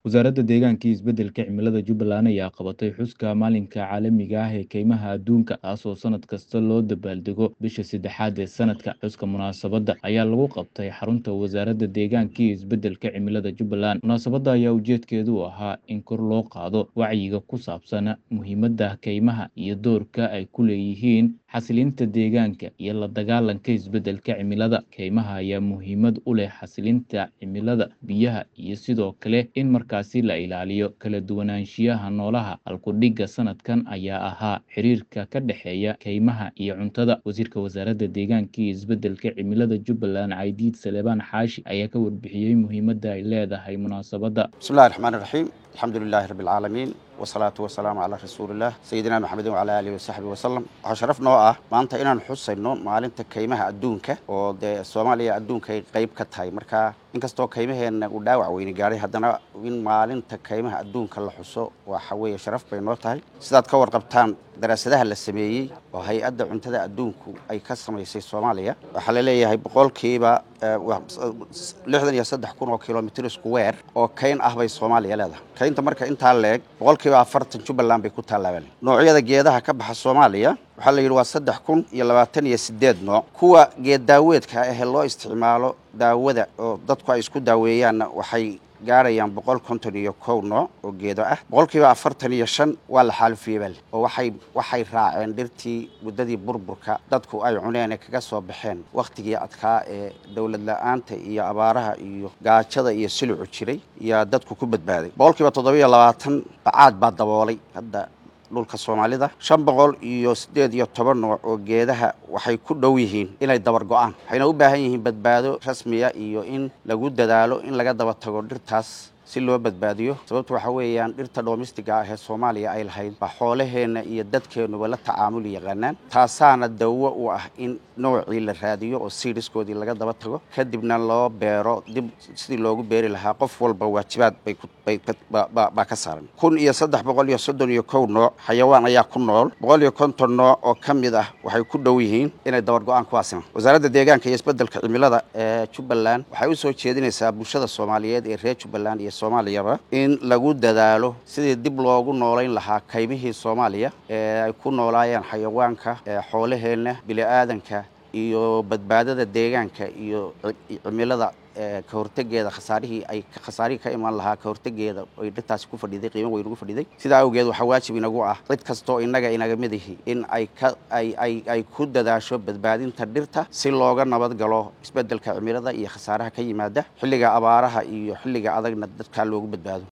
Wasaaradda Deegaanka iyo Isbeddelka Cimilada Jubbaland ayaa qabatay xuska Maalinta Caalamiga ah ee Kaymaha Adduunka, kaasoo sanad kasta loo dabaaldego bisha saddexaad ee sanadka. Xuska munaasabadda ayaa lagu qabtay xarunta Wasaaradda Deegaanka iyo Isbeddelka Cimilada Jubbaland. Munaasabadda ayaa ujeedkeedu ahaa in kor loo qaado wacyiga ku saabsan muhiimadda kaymaha iyo doorka ay ku leeyihiin xasilinta deegaanka iyo la dagaallanka isbeddelka cimilada. Kaymaha ayaa muhiimad u leh xasilinta cimilada, biyaha, iyo sidoo kale in markaasi la ilaaliyo kala duwanaanshiyaha noolaha. Halku-dhigga sanadkan ayaa ahaa xiriirka ka dhexeeya kaymaha iyo cuntada. Wasiirka Wasaaradda Deegaanka iyo Isbeddelka Cimilada Jubbaland, Caydiid Salebaan Xaashi, ayaa ka warbixiyey muhiimadda ay leedahay munaasabadda. بسم الله الرحمن الرحيم الحمد لله رب العالمين والصلاة والسلام على رسول الله سيدنا محمد وعلى آله وصحبه وسلم waxaa sharaf noo ah maanta inaan xusayno maalinta kaymaha adduunka oo dee soomaaliya adduunka ay qayb ka tahay marka inkastoo kaymaheenna uu dhaawac weyni gaadhay haddana in maalinta kaymaha adduunka la xuso waxa weeye sharaf bay noo tahay sidaad ka warqabtaan daraasadaha la sameeyey oo hay-adda cuntada adduunku ay ka samaysay soomaaliya waxaa la leeyahay boqolkiiba lixdan iyo saddex kun oo kilomitr square oo kayn ah bay soomaaliya leedahay kaynta marka intaa leeg boqolkiiba afartan jubbaland bay ku taallaaban noocyada geedaha ka baxa soomaaliya waxaa la yidhi waa saddex kun iyo labaatan iyo sideed nooc kuwa geed daaweedka ah ee loo isticmaalo daawada oo dadku ay isku daaweeyaanna waxay gaarayaan boqol konton iyo kow nooc oo geedo ah boqolkiiba afartan iyo shan waa la xaalufiyey bal oo waxay waxay raaceen dhirtii muddadii burburka dadku ay cuneen ee kaga soo baxeen wakhtigii adkaa ee dowlad la-aanta iyo abaaraha iyo gaajada iyo silicu jiray yaa dadku ku badbaaday boqolkiiba toddobiyo labaatan bacaad baa daboolay hadda dhulka soomaalida shan boqol iyo siddeed iyo toban nooc oo geedaha waxay ku dhow yihiin inay dabar go-aan waxayna u baahan yihiin badbaado rasmiya iyo in lagu dadaalo in laga daba tago dhirtaas si loo badbaadiyo sababtu waxa weeyaan dhirta dhoomistiga ah ee soomaaliya ay lahayd baa xoolaheenna iyo dadkeennuba la tacaamuli yaqaanaan taasaana dawo u ah in noocii la raadiyo oo siidhiskoodii laga daba tago kadibna loo beero dib sidii loogu beeri lahaa qof walba waajibaad baa ka saaran kun iyo saddex boqol iyo soddon iyo kow nooc xayawaan ayaa ku nool boqol iyo konton nooc oo ka mid ah waxay ku dhow yihiin inay dabar go-aan kuwaasima wasaaradda deegaanka iyo isbeddelka cimilada ee jubbaland waxay u soo jeedinaysaa bulshada soomaaliyeed ee reer jubbaland iyo soomaaliyaba in lagu dadaalo sidii dib loogu noolayn lahaa kaymihii soomaaliya ee ay ku noolaayeen xayawaanka xoolaheenna bili-aadanka iyo badbaadada deegaanka iyo cimilada ka hortegeeda khasaarihii ay khasaarihii ka imaan lahaa ka hortegeeda ay dhirtaasi ku fadhiday qiimo weyn ugu fadhiday sidaa awgeed waxaa waajib inagu ah cid kastoo innaga inaga mid ihi in ay ka ay ay ay ku dadaasho badbaadinta dhirta si looga nabad galo isbeddelka cimilada iyo khasaaraha ka yimaada xilliga abaaraha iyo xilliga adagna dadkaa loogu badbaado